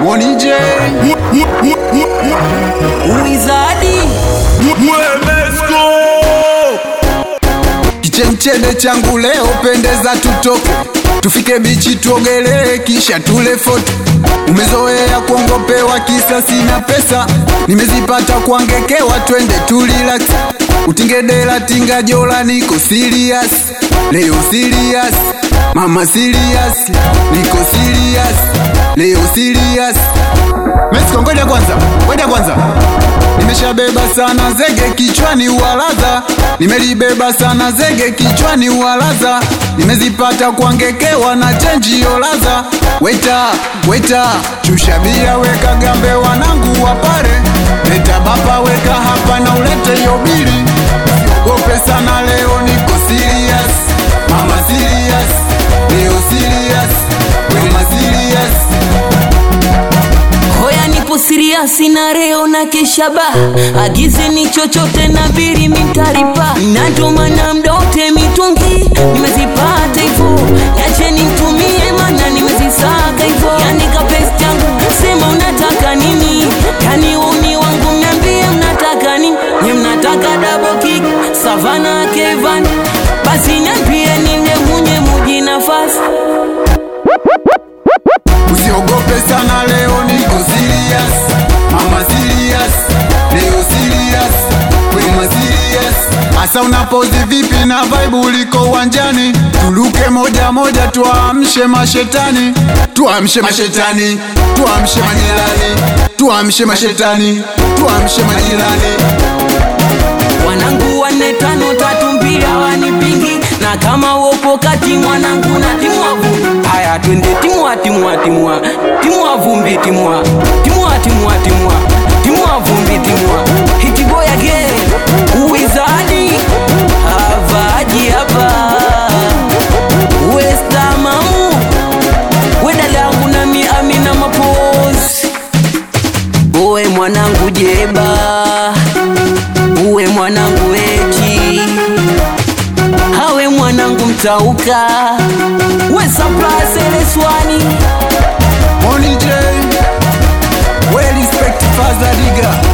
Moni J Wizadi Kichemchede changu leo pendeza, tutoke tufike bichi tuogelee, kisha tule foto. Umezoea kuongopewa kisa sina pesa, nimezipata kuangekewa, twende tulirax. Utingedela tinga jola, niko serious leo, serious mama, serious niko serious leo, serious Mexico, ngoja kwanza, ngoja kwanza Nimeshabeba sana zege kichwani uwalaza, nimelibeba sana zege kichwani uwalaza, nimezipata kuangekewa na chenji yolaza. Weta weta, chusha bia, weka gambe, wanangu wapare, leta bapa, weka hapa na ulete yobili. Siogope sana, leo niko serious, mama serious, leo serious, mama serious. Hoya nipo siriasi na reo na keshaba Agize ni chochote na biri mitaripa Natomana mdote mitungi Nimezipata hivo Yache nimtumie mana nimezisaka hivo Yani kapesi changu Sema unataka nini Yani umi wangu mniambie mnataka nini Nye mnataka double kick Savana Kevan Basi niambie ninde munye muji nafasi Usiogope sana leo niko serious Mama serious Leo serious Wema serious Asa unapozi vipi na vibe uliko uwanjani Tuluke moja moja tuamshe mashetani Tuamshe mashetani Tuamshe majirani Tuamshe mashetani Tuamshe majirani wanangu wanne tano tatu mbili hawanipingi na kama upo kati mwanangu na timua vumbi haya twende timua timua timua timua vumbi timua timua timua timua timua vumbi timua hitiboya ge uwizadi havaji hapa westamamu wedalangu nami amina mapozi uwe mwanangu jeba uwe mwanangu eti hawe mwanangu mtauka we saplaseleswani Money J Well respect Father Diga